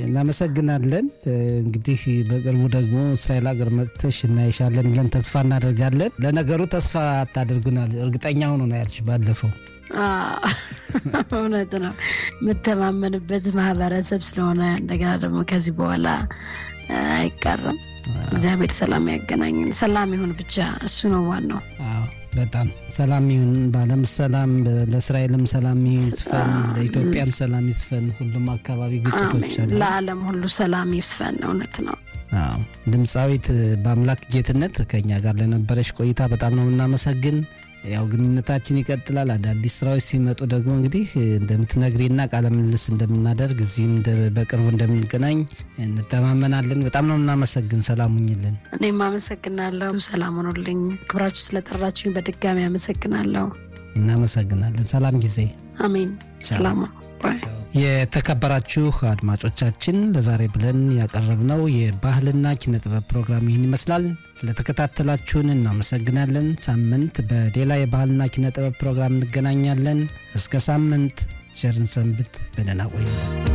እናመሰግናለን። እንግዲህ በቅርቡ ደግሞ እስራኤል ሀገር መጥተሽ እናይሻለን ብለን ተስፋ እናደርጋለን። ለነገሩ ተስፋ አታደርጉናል፣ እርግጠኛ ሆኖ ነው ያልሽ ባለፈው። እውነት ነው። የምተማመንበት ማህበረሰብ ስለሆነ እንደገና ደግሞ ከዚህ በኋላ አይቀርም። እግዚአብሔር ሰላም ያገናኝን። ሰላም ይሁን ብቻ እሱ ነው ዋናው። በጣም ሰላም ይሁን፣ በዓለም ሰላም፣ ለእስራኤልም ሰላም ይስፈን፣ ለኢትዮጵያም ሰላም ይስፈን። ሁሉም አካባቢ ግጭቶች አሉ። ለዓለም ሁሉ ሰላም ይስፈን። እውነት ነው። ድምፃዊት በአምላክ ጌትነት ከኛ ጋር ለነበረች ቆይታ በጣም ነው የምናመሰግን። ያው ግንኙነታችን ይቀጥላል። አዳዲስ ስራዎች ሲመጡ ደግሞ እንግዲህ እንደምትነግሪና ቃለ ምልልስ እንደምናደርግ እዚህም በቅርቡ እንደምንገናኝ እንተማመናለን። በጣም ነው እናመሰግን። ሰላም ሁኝልን። እኔም አመሰግናለሁ። ሰላም ሆኖልኝ ክብራችሁ ስለጠራችሁኝ በድጋሚ አመሰግናለሁ። እናመሰግናለን። ሰላም ጊዜ። አሜን። ሰላም የተከበራችሁ አድማጮቻችን ለዛሬ ብለን ያቀረብነው የባህልና ኪነ ጥበብ ፕሮግራም ይህን ይመስላል። ስለተከታተላችሁን እናመሰግናለን። ሳምንት በሌላ የባህልና ኪነ ጥበብ ፕሮግራም እንገናኛለን። እስከ ሳምንት ቸርን ሰንብት። በደህና ቆዩ።